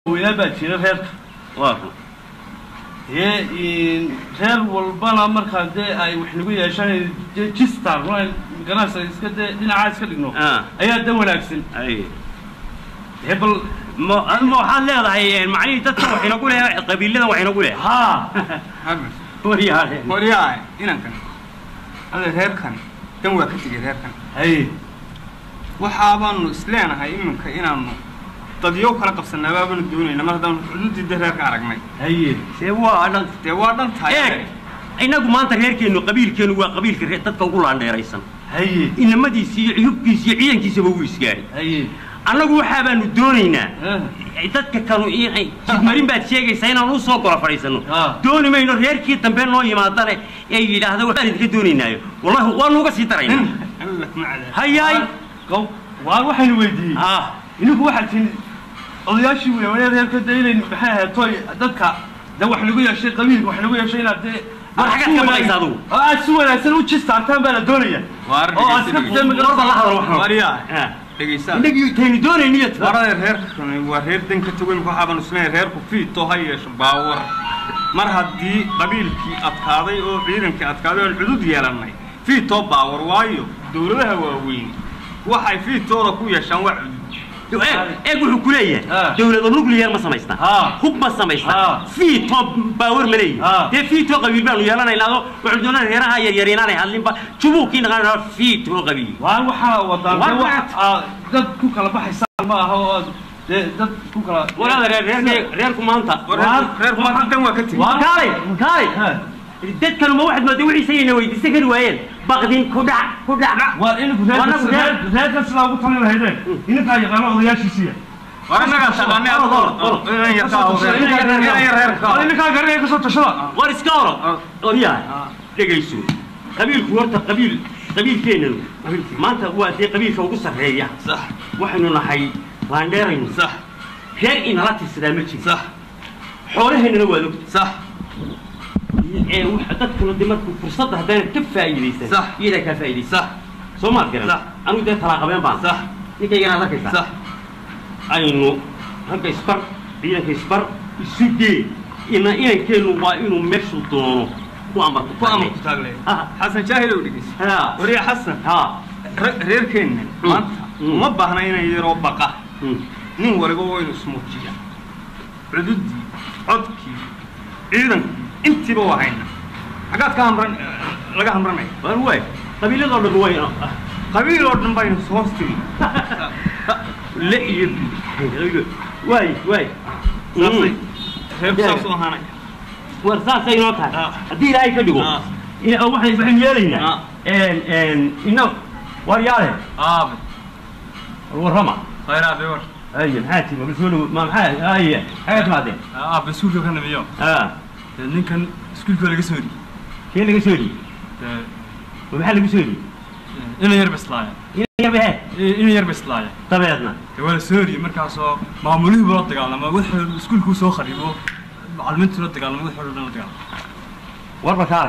weynaa baa jira reerka waa dee reer walbana markaa dee ay wax nagu yeeshaan dee jistar ganacsa iska dee dhinacaa iska dhigno Ah. ayaa dan wanaagsan ay dee bal ma ma waxaad leedahay macnihii dadka wax inagu leh qabiiladan wax inagu leh haa waryaale horyaa inankan ada reerkan dan waa ka tegay reerkan haye waxaabaanu isleenahay iminka inaanu dadyo kala qabsanaa baabaanu doonayna mar haddaan xuduudida reerka aragnay haye see waa dhan dee waa dhan tahay eeg inagu maanta reerkeennu qabiilkeennu waa qabiilka reer- dadka ugu laandheeraysan haye inamadiisi iyo cuyubkiisi iyo ciidankiisaba wuu isgaadhay haye annagu waxaa baanu doonaynaa Ah. dadka kanu i- jidmarin baad sheegaysaa inaan u soo gola fadhiisanno Ah. dooni mayno reerkii dambe noo yimaadane ee yidhaahda waxaan idinka doonaynaayo wallahi waanu uga sii daraynaa alla kuma cadaab hayaay gow waa waxaynu weydiiyey ah idinku waxaad tihin odayaashii weynaa reerka dee inay maxay ahayd toy dadka dee wax lagu yeeshay qabiilka wax lagu yeeshay inaad dee War xaggaad si ka wanaag- baqaysa adigu? oo aad si wanaagsan u jistaartaan baa la doonaya Waa arrin oo aad dhegeysi iska dhegeysi. warba la hadal waxaan waryaa Ah. dhegaysaa inagii taynu doonayniyo warada reerkan waa reer dan ka tago imika waxaabaanu isleeyahay reerku fiito ha yeesho baawar mar haddii qabiilkii adkaaday oo ciidankii adkaaday oon cudud yeelannay fiitoo baawar waayo dowladaha waaweyn waxay fiitooda ku yeeshaan waa cudud eeg eeg wuxuu ku leeyahay Ah. dawlado nuclear ma samaystaa Ah. hub ma samaystaa Ah. fiito baawar ma leeyihi Ah. dee fiito qabiil baanu yeelanaynaado waxaanu doonaa reeraha yaryar inaanay hadlinba jubuuqii naqaan fiito qabiil waa waxaa wadaan War dee wax maxaad- aad dad ku kala baxaysaan ma aha oo aad dee dad ku kala walaada reer reer reerku maanta War reerku- reerku maanta dan waa ka tegey Waa- kaalay kaalay Ha. dadkanu ma waxaad mooday wixiisa ayna weydiisan kari waayeen baqdin ku dhac ku dhac waa ininku Waa nagu reer- reerka sidaa ugu talin lahaydeen ininkaa yaqaano odayaashiisiya war annagaa shaqaanay Orod, orod, orod. inan yarkaa haween inan yar reerka ininkaa garanaya kasoo tashada war iska oro oryaha Ah. dhegayso qabiilku horta qabiil qabiilkeennanu maanta waa dee qabiilka ugu sarreeya sax waxaynu nahay laandheeraynu sax reer inala tirsadaa ma jiro sax xoolaheennana waad ogta sax ee waxa dadkuna de markuu fursadda haddaanad ka faa'iidaysan Sax. iyadaa kaa faa'iidaysan sax soo maad garan Sax. anigu dee talaaqabeen baan sax ninkayganaad arkaysaa sax aynu ragga isbar ciidanka isbar isu dee ina inankeennu waa inuu meeshuu doono ku amarku ku amar ku taagle Ah. xasan jaahilow dhegeysa ha wariya xasan ha re- reerkeenna Mm. maanta Mm. uma baahna inay yaroo baqa Mm. nin waliba waynu ismuujiya cududii codkii ciidankii intiiba waa hayna xaggaad ka hamran laga hamranaya waan waay qabiiladoo dhan way qabiil oo dhan baynu hoos tiri le iyo waay waay saasay Mm. reerku Yeah. saas u ahaanaya war saasay inoo tahay Ah. haddii ilaahay ka dhigo Ah. ina- oo waxay waxaynu yeelaynaa Ah. En- en, ina war yaale aabe warrama khayr aabe war aye maxaa tii ma soo dhow ma maxaa aye xagee timaadeen aabe iskuulka ka namiyo ah dee ninkan iskuulka laga soo dhiyey kee laga soo dhiyey dee ma maxaa lagu soo dhiyey ina yar bislaaya ina yarbahe ina yar bislaaya dabeedna dee waa la soo dhiyey markaasoo maamulihii buu la dagaalama wuxuu iskuulkuu soo kharibo macalimiintuu la dagaalama wuxuu dhan la dagaalama warba kaale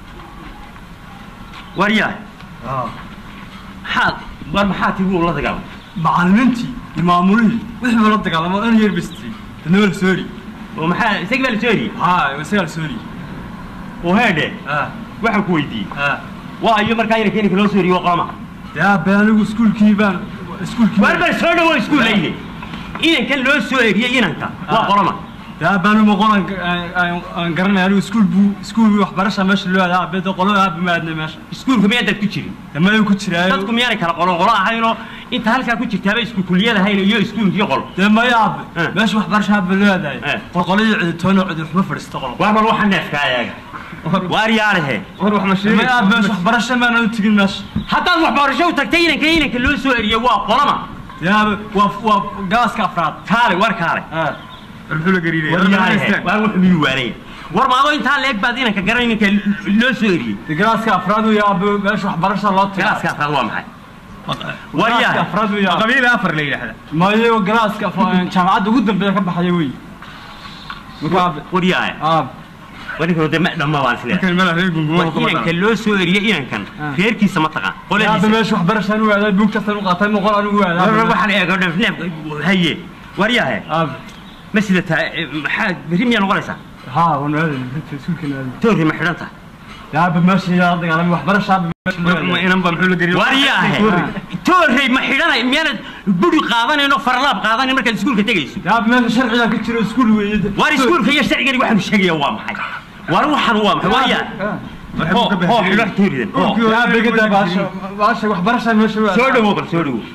war yahay maxaad war maxaa tii wuu la dagaalamay macalimiintii iyo maamulihii wixii la dagaalama ina yar bistay dadna waa la soo dhiyey oo maxaa isaga baa la soo dhiyey haa isagaa la soo dhiyey oo heedhe ah waxaan ku weydiiyey ah waa iyo markaa inanka inanka loo soo dhiyey waa qolama dee aabe anigu iskuulkii baan iskuulkii war bal soo dhawo iskuul layne inankan loo soo eriyey inanka waa Ah. qolama dee aabe anigu maqoran aan garanaya anigu iskuul buu iskuul waxbarasha meesha loo aadaa aabe dee qolada aabe ma aadna meesha iskuulka miyaa dad ku jirin damayu ku jiraayo dadku miyaanay kala qolo qolo ahaynoo inta halkaa ku jirtaaba isku kuliyad ahayn iyo iskuulkii qol dee maya aabe Eh. meesha waxbarasha aabe loo aadayo Eh. qolqoladii ciditoona cidi waxma fadhiista qolo waar bal waxa neefka ayaga waar yaalehe war wax ma maya aabe meesha waxbarasha maana u tegin meesha haddaad waxbarasho u tagtay inanka inanka loo soo eriyey waa qolama dee aabe waa waa gaaska afraad kaale war kaale ah muxuu la gariiraya war yaalehe waar wuxuu miyuu waanaya war maadoo intaa leeg baad inanka garan inanka loo soo eriyey dee gaaska afraad uu aabe meesha waxbarasha loo tagaa galaaska afraad waa maxay war gaaska yahay afraad uu aabe qabiil afar la yidhaahda mayo galaaska af- jaamacadda ugu dambeeya ka baxaya wey marka aabe war yahay aabe war ninka de ma dhamma waan isleeyahay markan mala reer gungumo war inanka loo soo eriyey inankan Ah. reerkiisa ma taqaan aabe qoladiisa meesha waxbarashaan u aadaa buugtaasaan u qaatay moqol anigu war aadaa waxaan eego neef haye war yahay aabe ma sidataa eh, maxaa berri miyaa noqonaysaa ها ونادي انت سوق نادي toorri ma xidhan tahay يا ابو ماشي يا ضيق على وحبر شاب ma inan baa muxuu la geliyo waariyaahe toorrey ma xidhanay miyaanad buri qaadanayno farlaab qaadanayn markaad iskuulka tegayso يا ابو ماشي شرعي يا كتير سكول ويد waar iskuulka iyo sharcigani waxaanu sheegaya waa maxay waar waxaan waa maxay waaryaa hoo hoo xidho tooridan hoo يا ابو قد باشا باشا وحبر شاب ماشي soo dhawow bal soo dhawow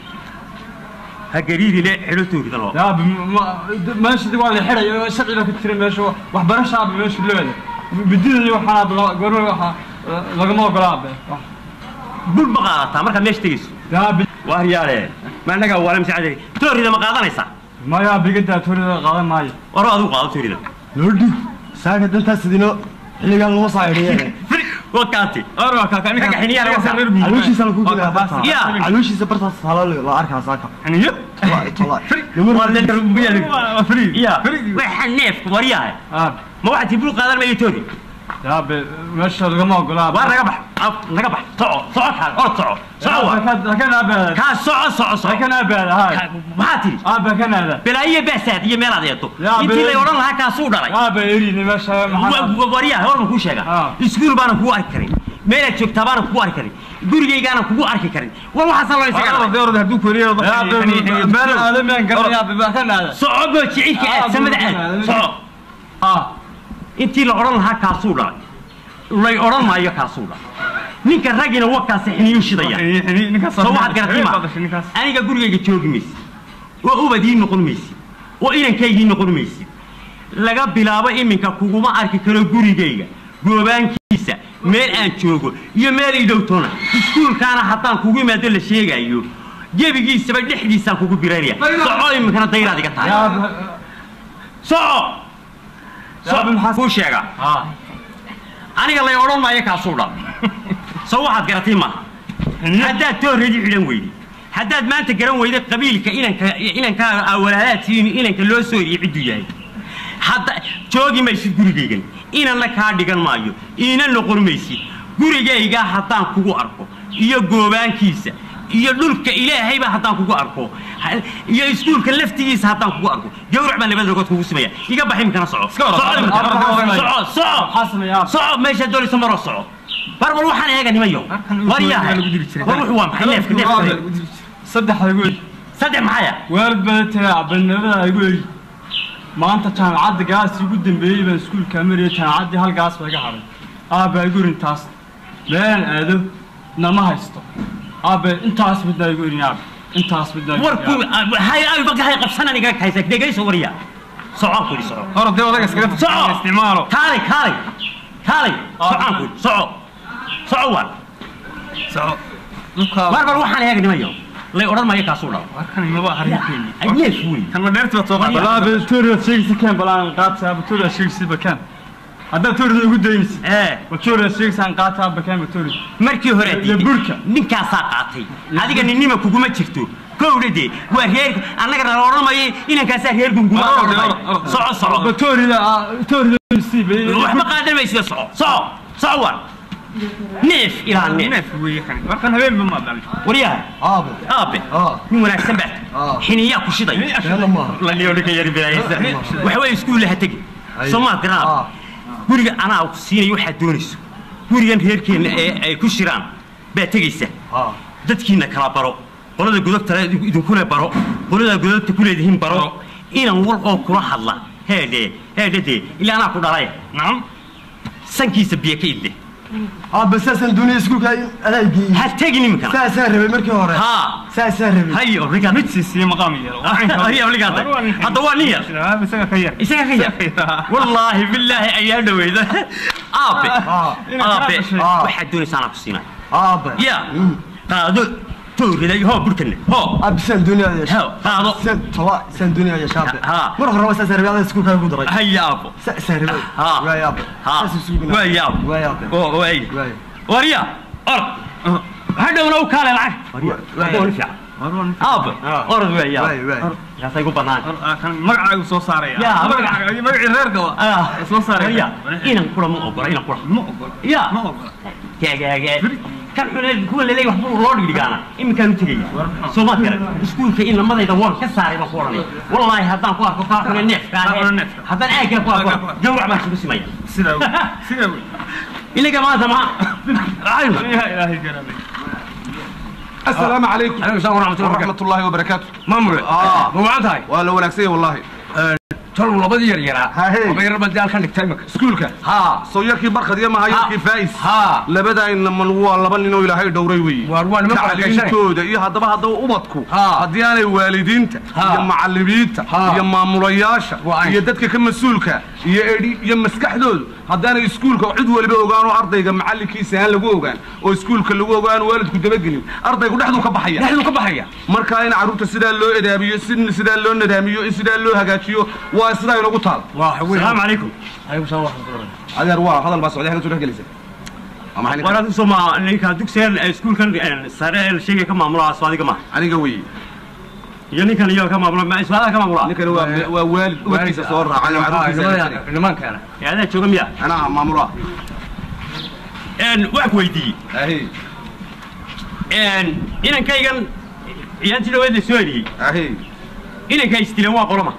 ha gariirile xidho tooridan oo يا ابو ماشي دي والله حري شرعي يا كتير ماشي وحبر شاب ماشي لبد بدي وحنا قالوا وحا لقما قلاب bul ma qaadataa markaad meesha tegayso يا ابو waaryaale ma annagaa waala masacade toorrida ma qaadanaysaa ما يا ابو قد توري قادم ماي waro adigu qaado tooridan lordhi saaka dantaas idino xilligan loo saayidhiye wakaati orwa kaka ninka Ragga xiniyaha laga saaro. calooshiisana ku jira barta Ya. calooshiisa bartaas halo la arkaa saaka xiniyo Wallahi, wallahi. waa free ya waxa neefku waryahay اب ma waxaad tibul qaadan mayo toori يا ابو ماشي لقما قلاب waa naga bax ab- naga bax soco soco kaan orod soco soco waa كان ابو kaa soco soco soco كان ابو هاي Ka- maxaa tiri ابو كان هذا balaayo baasaad iyo meelaad eeto Ya, intii be- lay odhan lahaa kaasuu dhalay ابو يريني ماشي Wa- wa- waryahay war ma kuu sheega Ah. iskuul baanan kugu arki karin meelaad joogtaa baanan kugu arki karin gurigaygaanan kugu arki karin war waxaasaa loo isaga orda orda hadduu koriyo يا ابو مال ادم قال يا ابو كان هذا soco boo jicilka aad Ah, samada aad buu- soco اه intii la odhan lahaa kaasuu dhalay lay odhan maayo kaasuu dhalay ninka raggina wakaasi xiniyu shidaya ninkaas soo waxaad garatay ma aniga gurigayga joogi maysid oo ubadii noqon maysid oo inankaygii noqon maysid laga bilaabo iminka kuguma arki karo gurigayga goobaankiisa meel aan joogo iyo meel idhowtona iskuulkaana haddaan kugu imaado la sheegayo gebigiisaba dhexdiisaan kugu biraynaya soco iminkana dayraad iga tahay يا ابو soco يا ابو الحسن kuu sheega اه aniga lay odhan maayo kaasuu dhal soo waxaad garatay maaha haddaad toorreedii xidhan weyday haddaad maanta garan weyday qabiilka inanka inankaaga awalaalaadkiin inanka loo soo eriye cidduu yahay hadda joogi maysid gurigaygan inanna kaa dhigan maayo iina noqon maysid gurigayga haddaan kugu arko iyo goobaankiisa iyo dhulka ilaahayba haddaan kugu arko ha- iyo iskuulka laftigiisa haddaan kugu arko gawrac baan labada rogood kugu simaya iga baxi imkana soco orod. Soco imika. Orod. soco soco حسن يا ابو soco meeshaad doonaysa maroo soco bar bal waxaan eega nimayo war yahay war wuxuu waa maxay neefka neefka صدح يقول saddex maxaya waalid baa tagaa banabada igu eri maanta jaamacadda gaas igu dambeeyey baan iskuulka mariyay jaamacaddii hal gaas baa iga hadhay aabba igu erin taas meelaan aado nama haysto aabbe intaas midnaa igu erin aabbe intaas midnaa igu war ku erin hay ay bagahay qabsanan iga haysa dhegayso warya soco ku soco orda odaga iskaga soco isticmaalo kaalay kaalay kaalay socaan ku soco soco war war bal waxaan eega nimayo lay odhan maayo kaasuu dhalo warkan imaba arrinkeeni ay neef wey kan ma dheerti baad soo Warya. qaadaa aabbe tooriyaad sheegaysa keen balaan qaata aabbe tooriyaad sheegaysa bakeen haddaad tooriyada igu daynaysa ee ba tooriyaad sheegaysaan qaata aabbe keen ba tooriya markii hore Iyo diiday. burka. ninkaasaa qaatay adiga ninnima kuguma jirto kowdha dee waa reer annagana la odhan maayo inankaasaa reer gunguma Orod, la odhan orod, maayo. orod. soco soco ba tooriyada tooriyada siib waxba qaadan maysida soco soco soco war neef ilaa neef neef weeye kan warkan habeenba ma dhalin waryaha aabe aabe Ah. nin wanaagsan baad Ah. xiniyaa ku shiday keena maaha la niyo ninka yari bilaaysa waxa weeye iskuulla ha tegi Ay. soomaad garaan Ah. guriga anaa ku siinaya waxaad doonayso gurigan reerkeenna ee ay ku shiraan baad tegaysa aa dadkiina kala baro qolada godobtale idinkule baro qolada godobta ku leedihiin baro inan wal oo kula hadla heedhe heedhe dee ilaa anaa ku dhalay nacam sankiisa biyo ka idle aabe saasaan doonaya iskuulka adaageeyey ha tegin iminkana saasaan rabay markii hore haa saasaan rabay hayo obligaad mid siisiye maqaam yaro hayo obligaad hadda waa nin yar isaga ka yar isaga ka yar wallaahi billaahi ayaa dhaweyda aabe aa aabe Ah. waxaad doonaysaa anaa ku siinay aabe ya qaado tooriday hoo burkanne hoo aabe saan doonaya yeesha hoo qaado saan toba saan doonaya yeesha aabe Ha. mar horeba saasaan rabay adaa iskuulka ku daray haya aabo saasaan rabay Ha. waay aabe Ha. saas isugu Waay aabe. waay aabe oo waay waay warya orod hadhowna u kaale lacag warya Waay. waa fiican aabe Ah. orod waay waay waay kaasay ku bannaan kan magacaagu soo saaraya Ya, magacaaga magacii reerka Ah. soo saaraya warya inan kura ma ogola inan kura ma ogola ya ma ogola gaagaaga kan xune kuwa laleeyahay waxba loo dhigdhigaana iminkaan u tegaya soo maad garan iskuulka in lamadayda waan ka saaray baan ku odhanaya wallaahi haddaan ku arko kaa xune neefka Kaa xune ah neefka. haddaan aaggaa ku arko gawrac baan isugu simaya sidaa wey sidaa wey inaga maanta ma yaa ilaahay garanay السلام عليكم عليكم السلام ورحمة الله ورحمة الله وبركاته maamule آه. ma wacan tahay waa la wanaagsan والله talow labadii yar yaraa Ha, hey. laba yar baad halkan dhigtay imika iskuulka haa soo yarkii barkad iyo maha yarkii faa'is haa labadaayna man waa laba ninoo ilaahay dhowray weeye Waar waa niman barakaysanay. tacliintooda iyo haddaba haddaba ubadku Haa. haddii aanay waalidiinta Haa. iyo macallimiinta Haa. iyo maamulayaasha Waa ay. iyo dadka ka mas-uulka iyo edhi iyo maskaxdoodu haddaanay iskuulka cid waliba ogaan oo ardayga macallinkiisa aan lagu ogaan oo iskuulka lagu ogaan waalidku dabagelin ardaygu dhexduu ka baxaya dhexduu ka baxaya markaa in carruurta sidaa loo edaabiyo si sidaa loo nadaamiyo in sidaa loo hagaajiyo waa sidaa inagu taal waa weyn salaamu calaykum alaykum salaam warahmatullahi adeer waa hadal baa socday halka soo dhex gelaysa waa maxay ninka? waraad usoo ma ninka dugsigan iskuulkan sare ee sheegay ka maamula soo adiga ma aniga weeye iyo ninkan iyo ka maamula ma iswaadaha ka maamula ninkani waa waa waalid ubadkiisa soo raacay oo carruurtiisa la jiray. nimankaana ee adaa jooga miya anaa maamula wax ku weydiiyey ahi inankaygan iyaantii dhaweedla soo eriyey ahi inanka istileen waa qolama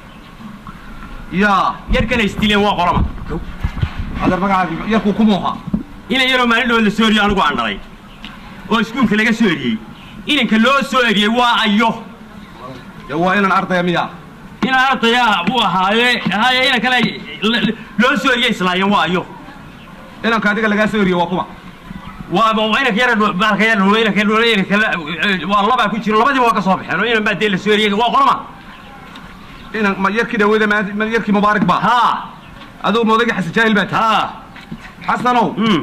yaa yarkana istileen waa qolama adeer magacaaga yarkuu ku muuha inan yaroo maalin dhaweed la soo eriyey anigu aan dhalay oo iskuulka laga soo eriyey inanka loo soo eriyey waa ayo dee waa inan ardaya miya inaan ardaya u ahaaye haaye inan kale loo soo eriyey islaayeen waa ayo inanka adiga lagaa soo eriye waa kuma waa waa inanka yara baalka yara dhulo inanka dhulo inanka waa labaa ku jiro labadiiba waa ka soo baxeen oo inan baa dee la soo eriyey waa qolama inan ma yarkii dhaweeda ma ma yarkii mubaarak baa haa adigu moodagii xasan jaahil baa tahay haa xasanow mm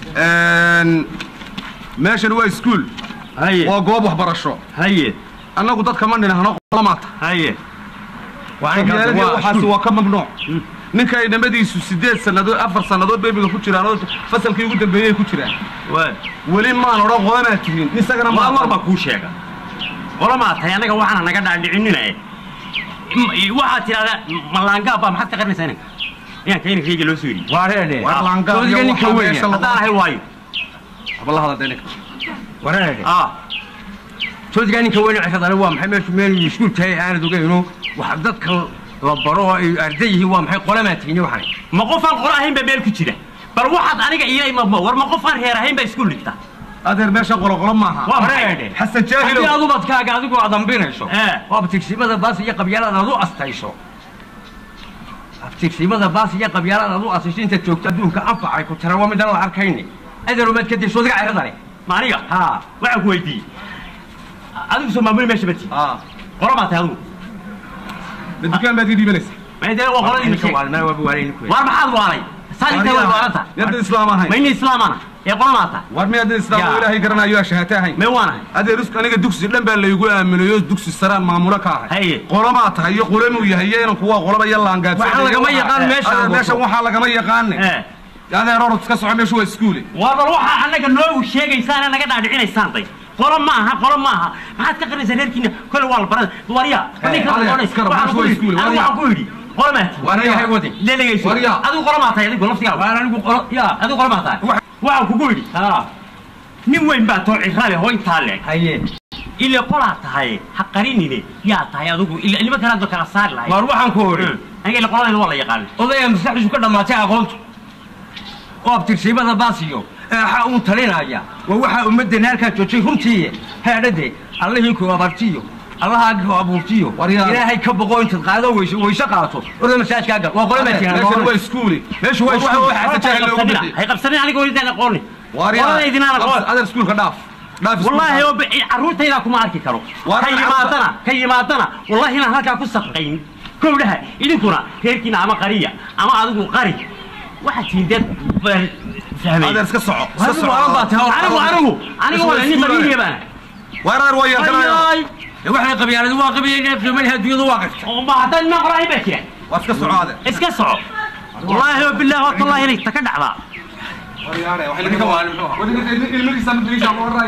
meeshan waa iskuul haye waa goob waxbarasho haye annagu dadka ma dhinahno qolamaata haye qabyaaladii waxaasi waa ka mamnuuc ninka ay dhamadiisu sideed sannadood afar sannadood bebiga ku jiraan oo fasalkii ugu dambeeyey ku jiraan waa weli maan odhan qolamaad tihiin isagana waa ma war baa kuu sheega qolamaa tahay annaga waxaana naga dhaadhicininaye waxaad tidhahdaa malaangaab baa maxaad ka qarinaysaa inanka inanka inankayga loo soo eriyey waa reedhe War laangaab iyo soodiga ninka waxaa weyn meesha haddaan ahay waayo haba la hadal denika waa reedhe ah soodiga ninka weyn cisadale waa maxay meeshu meel iskuul tahay aanad ogeyno wax dadka la baro oo ay arday yihiin waa maxay qolamaa tihiin waxaan ma qofaan qolo ahayn baa meel ku jira bal waxaad aniga iilay ma war ma qofaan reer ahayn baa iskuul dhigta adeer meesha qoloqolo maaha waa reedhe xasan jaahilow haddii aad ubadkaaga adigoo adambinayso Eh. oo abtigsimada baas iyo qabyaalada aad u astayso abtigsimada baas iyo qabyaalada aad u astayso intaad joogto adduunka anfacay ku tira waa midaan la arkayni adeerumaad kadib soodiga ciradale ma aniga haa waxaan ku weydiiyey adigu soo maamuli meesha bati ah qolo baa tahay adigu ma dukaan baad ii dhiibanaysa ma dee waa qoladii ninka sheeg waalmana waa waalay war maxaad waalay saa inta way waalanta yadda islaam ahayn ma ina islaamana ee qolo maa tahay war mi hadda islaam oo Yaa. ilaahay garanayo shahaate ahayn mee waanahay adeer isku aniga dugsi dhan baa laygu aaminayo dugsi saraan maamulo ka ahay Haye. qolamaa tahay iyo qolamuu yahay iyo inanku waa qolaba iyo laangaadsan Waxaan lagama yaqaan meesha adeer aan meeshan wato. waxaa lagama yaqaane ee adeer orod iska soco meeshu waa iskuule war bal waxaa annaga noogu sheegaysaan naga dhaadhicinaysaan day qolo ma aha qolo ma aha maxaad ka qarinaysaa reerkiina kole waa la barada warya ninka adeer, odhanaysa iskara, waxaan meeshu ku waa yidhi iskuul, anigu warya. waxaan ku yidhi qolo maa tihi Warya. yahay wadi leelegayso Warya. adigu qolo maa tahay adigu laftigaaga waan anigu qolo yaa adigu qolo maa tahay waxaan kugu yidhi haa nin weyn baa too ciraale hoo intaa leeg haye ile qolaa tahay ha qarinine yaa tahay adigu ila ilmo kalaad ba kala saari lahay waar waxaan ku odhi aniga ile qoladayda waa la yaqaana odaya maskaxdiisu ka dhammaatay aqoontu oo abtirsiimada baasiyo eexa uun talinaya waa waxaa ummaddeena halkaa joojay runtii heedhade allihii ku abartiyo allahaagii ku abuurtiyo Waryaa. ilaahay ka boqo intaad qaado weyse weyse qaato orda masaajkaa gal waa qole meeshan waa maatiin iskuule meeshu waa Waxa- iskuul. waxa xasan jaahil loogu bixiyey. hay qabsanin aniga intaan aqooni Waryaa. qoladaydinaan aqoon adeer iskuulka dhaaf dhaaf iskuulka. والله هو عروتayda kuma arki karo War- ka yimaadana ka yimaadana wallahi inaan halkaa ku saqayn kowdhaha idinkuna reerkiina ama qariya ama adigu qari waxa tiindeed fahmay adeer iska soco iska Adigu soco aan baa tahay, anigu anigu anigu wala nin qabiiliya baan waar adeer waa yeelkanaya ayay waxay qabyaaladu waa qabyaalada filmada adduunyadu waa qirta oo ma hadan ma qoray ba jira waa iska soco adeer iska soco wallahi wa billahi wa tallahi inay taka dhacdaa waryaare waxay laga ilmihiisa ma daliisha ma waraya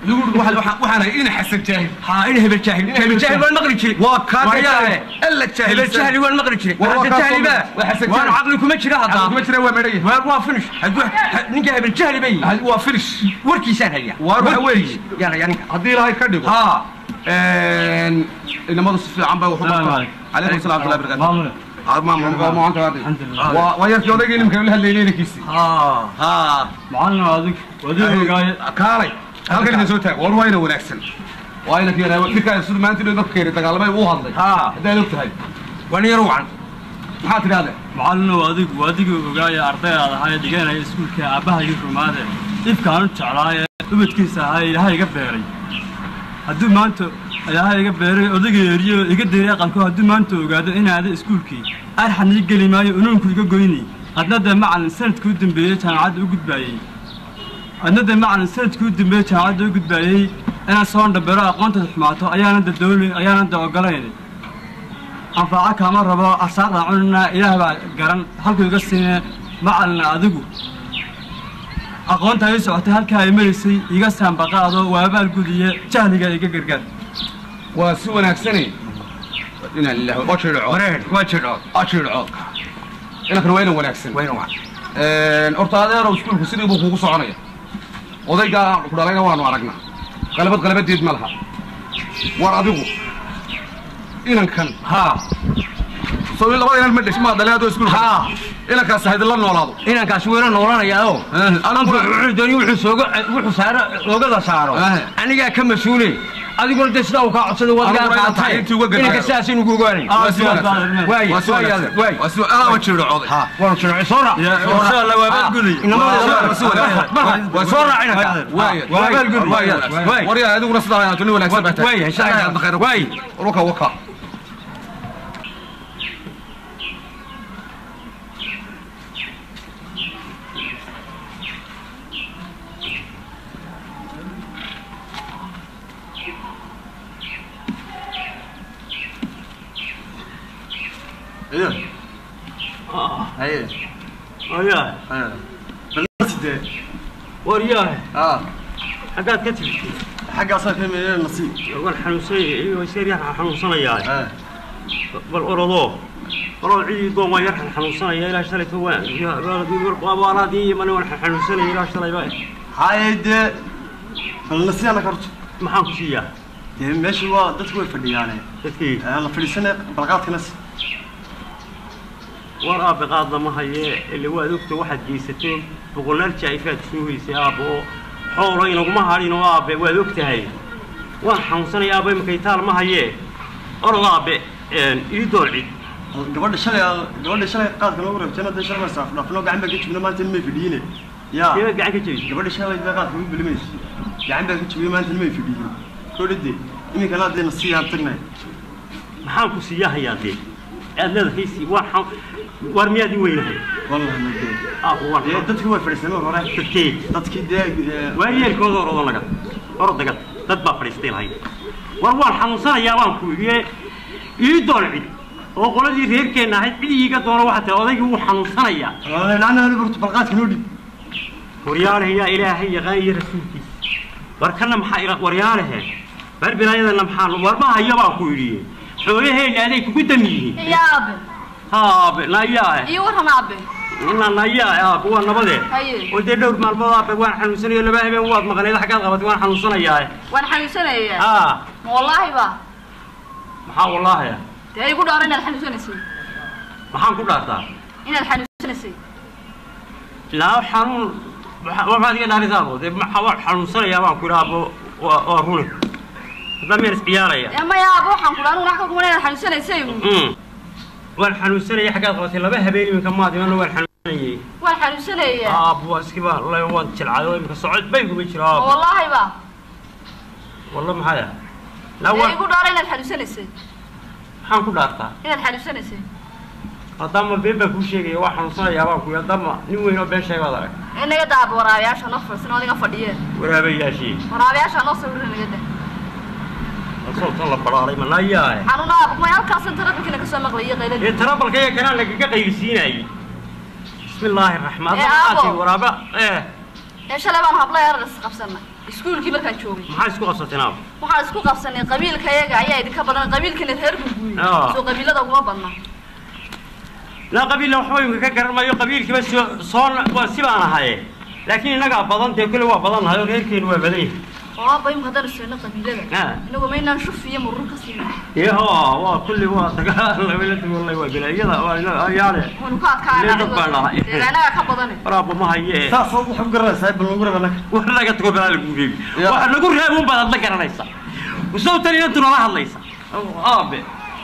lagu uri waxaan- waxaan waxaan ahay ina xasan jaahil haa in hebel jaahil hebel jaahil waan maqli jiray waa kaaka Waryaahe. jaahil alla jaahil hebel jaahil waan maqli jiray Waa- waa xasan kaa jaahil soo baa maqli. Waa xasan waan jaahil. caqli kuma jira hadda kuma jira waa medhaya waa waa finish hadduu ha- ninka hebel jaahil bay waa finish warkiisaan haya Waar waxa weeye. yana yaninka haddii ilaahay ka dhigo haa inamadu si fiican bay waxu Salaam bartaan calaykum salaam watullahi barakatu maamule waa yarkii odaygii nimka la hadlaynay inankiisii haa haa macallin adig wadii ogaaye kaalay halkan idin soo taag war waa ina wanaagsan waa ina keenay ninkaa sida maanta inuu dadka keenay dagaalamay uu hadlay haa haddaad og tahay waa nin yar wacan maxaa tidhahde macallinow adigu adigii ogaaye ardaydaad ahaye dhiganaya iskuulka aabbahagii rumaade dhibkaan u jeclaaye ubadkiisa ahaye ilaahay iga beeray hadduu maanta ilaahay iga beeray odayga eriyo iga diray aqalko hadduu maanta ogaado inaada iskuulkii arxan ii geli maayo unuunku iga goynay adna dee macallin sanadkii u dambeeyey jaamacadda u gudbaayey adna dee macallin sanadkii u dambeeyey jaamacadda u gudbaayey inaan soo dhambero aqoontaada xumaato ayaana da dooli ayaana da ogolayn anfaaco kaama rabo arsaaqda cunina ilaah baa garan halkuu iga siine macalina adigu aqoonta ii socotay halkaa ay maraysay iga saambaqaado waabaal gudiye jahliga iga gargaar waa si wanaagsanay inaa lillahi oo jirdhaco wareer waa jiro ajirco inankana waa inan wanaagsan wayna wacan horta adeerow iskuulku sidii buu kugu soconaya odaygaa ku dhalayna waanu aragnaa qalabad qalabadeed ma laha war adigu inankan haa soo in labada inan ma dhesh maa dhalay adoo iskuulka haa inankaas haydin noolaado inankaasi weyna noolanayaa oo anku wuxuu dooni wuxuu sooga wuxuu saaro loogada saaro Eh. anigaa ka mas-uule adiguna dee sidaa uu kaa codsada waad Aniguna gaa inaan qaatay tacliintii uga gargaaro. inanka sidaas inugu ogaanay waa si wanaagsan waay waa si waay wanaagsan waay waa si aa jirdhacooday haa waanu jiro soo raac insha allah waabaal gudiye soo raac inanka waabaal gud waay waryaa adiguna sidaa inaad nin wanaagsan baa tahay waay insha Allah waay waka waka ayaa waryaah aa xaggaad ka timid xaggaasaa ka meeyeen nasiib waan xanuunsanay iyo iskar yar xanuunsanayaa bal orodoo orod cidii doon waan yar xanuunsanaya ilaa shalayto waan abaalaadii imane waan xanuunsanaya ilaa shalayba haye dee bal nasiyaana karto maxaan ku siiyaa dee meesha waa dadku way fadhiyaane dadkii la fadhiisane balqaadkana si war aabe qaadna ma haye ile waad ogta waxaad geysato boqolaal jaa'ifaad soo hoysay aabbe oo xoolo inaguma hadhin oo aabe waad og tahay waan xanuunsanaya aabbe imakay taal ma haye orod aabe ii doon cid gabadha shalay gabadha shalay qaadka loogu rabtayna dee shalay saaf dhaafno gacan baa ka jibna maanta nimay fadhiyine yaa keebad gacan ka jebisay gabadha shalay baa qaadka ugu belimayso gacan baa ka jibiye maanta nimay fadhiyin kodhade iminkana haddee nasiyaan tagnay maxaan ku siiyaa hayaa dee aad leedahay si waan xan war miyaad i weynahay wallahi ma dee aabbo waan dee dadkii way fadhiisaneen hore dadkee dadkii dee waa yeelkooda orodo naga orod naga dad baa fadhiistay lahayd war waan xanuunsanayaa waan ku yidhi ii doon cid oo qoladii reerkeenna ahayd cid iiga doono waxaa tahay odaygii wuu xanuunsanayaa lacna hali barto balqaadka noo dhib waryaalahe yaa ilaahay yaqaan iyo rasuulkiisa war kana maxaa ila waryaalahe bar bilaayadana maxaa war ma hayo baan ku yidhi xoolaheenna aday kugu dam yihiin يا أبي haabe nayaa إيه ورنا أبي ina nayaa aabe waa nabadee Haye. oo dee dhowr maalmood aabe waan xanuunsanayo laba habeen waad maqnayd xaggaad qabatay waan xanuunsanayaa وأنا حنوسنا يا aa والله با maxaa wallaahi ده يقول أنا إن الحنوسنا سي maxaan ku dhaartaa إن الحنوسنا سي ilaa xanuun waxaad iga dhaarisaabo dee maxaa waan xanuunsanayaa baan ku idhi aabo waa waa runi haddaa miyaan isciyaaraya يا ما يا أبو حنقول أنا راح أقول إن الحنوسنا سي Mm. waan xanuunsanayay xaggaad qabatay laba habeen iminka maad imanna waan xanuunsanayay والحنوسنا يا aab waa iskiba la waan jilcado iminka socod bayguma jiro aab والله با walla maxaya laa ده waan يقول أنا إن الحنوسنا سي maxaan ku dhaartaa إن الحنوسنا سي haddaama been baan kuu sheegaya waa xanuunsanayaa baan ku yidhi haddaama nin weyn oo been sheegaad arag إن يدا أبو ورابياش أنا فرسنا ولا فديه waraabayaashii ورابياش أنا صورنا يدا asootan la baraaray manayaae حنونا أبو ما يالكاس أنت ربك إنك سامع غير ee غير tarabalkaya kanaa lagaga qaylisiinayay bismi illaahi raxmaan Ee, raxiim aabo. waraaba ee إيش اللي بنا هبلا يا رجل قبسنا iskuulkii markaan joogay maxaa isku qabsateen aab waxaan isku qabsanay qabiilka yaga ayaa idinka badan qabiilkana reer gurguuye Ah. soo qabiilada uguma badna laa qabiilna waxba imka ka garan maayo qabiilkiiba soo soo waa si baan ahaye laakiin innagaa badan dee kule waa badan nahay oo reerkeenu waa badan yahay oo aabba imka haddaan isfeeno qabiilada Ah. inagu maynaan shuf iyo murur ka siina yaho waa kulli waa dagaal labaladu wallahi waa galaayada waa ina ayaale waynu ka adkaana Lee dad baan lahay. deegaanaga ka badane waraaba ma haye saas oo waxu garanaysaa bal nagu raba naga wax laga tago balaa lagu reebi Ya. waxa lagu reebi un baad la garanaysaa usoo tan inantu nala hadlaysa aabe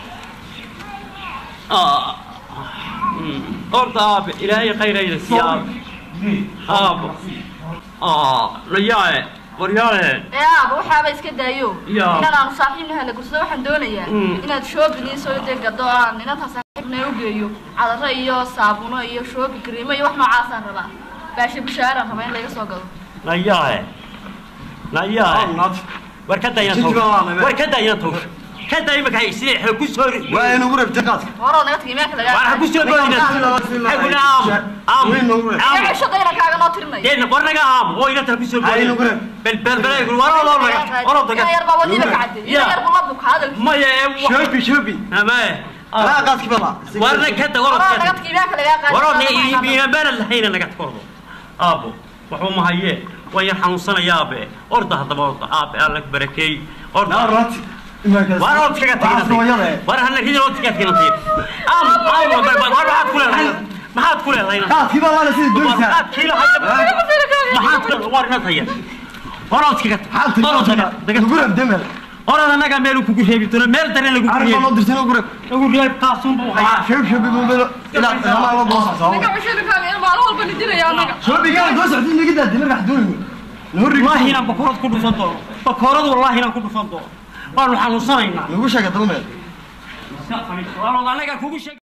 aa Mm. horta aabe ilaahay khayrayda siiya aabe aabe aa layaae waryaale ee aaba waxaaba iska daayo Ya. inaan aanu saaxiibna hela gursado waxaan doonayaa Mm. inaad shoobin iyo soo dee gado aan inantaa saaxiibna u geeyo cadaro iyo saabuno iyo shoobi kariimo iyo wax noocaasaan rabaa baashe bushaaraan rabaa in laga soo gado layaae layaae war ka dayna Jidka waa naga- war ka dayna tawsh ka day imaka sidii xog ku soo waa inagu rabta qaadka horoo naga tagi meelka lagaa war ha ku soo boodina xaguna aam aam aam yaa shaqayna kaaga noo tirinaya deen war naga aam oo inanta ku soo Ay, boodina nagu reeb. bel bel bel ay war oo naga war oo ina yar baa wadiiba ka cadde ina Ya. yar buu la buka hadal maya ee shoobi shoobi ama laa qaadki bala warna ka da war horoo ka naga tagi meelka lagaa qaadi waroo ne iibiina bana lahayna naga kordo aabo waxba ma haye waan yar xanuunsanaya aabe orda haddaba orda aabe alla ku barakeey orda naarati war ood kaga tagay war hana ridin ood kaga tagay am am war maxaad ku leedahay maxaad ku leedahay qaadki bala la sida war doonaysaa maxaad kiila hayda maxaad ku leedahay war ina taya war ood kaga xaalta war ood kaga nagu rab demel orad anaga meel ku reebi doono meel dareen lagu arba loo reebi dirsan nagu rab lagu reebi taasun buu hayaa shoobi shoobi mobile ilaa ilaa loo doosa naga bashada kaaga in maalin walba nidinaya anaga shoobi gaa doo socday naga daadi marka xadoonayno والله هنا بكورات كل صندوق بكورات والله هنا كل صندوق قالوا حنوصلنا nagu sheega dalmeel والله انا كوكو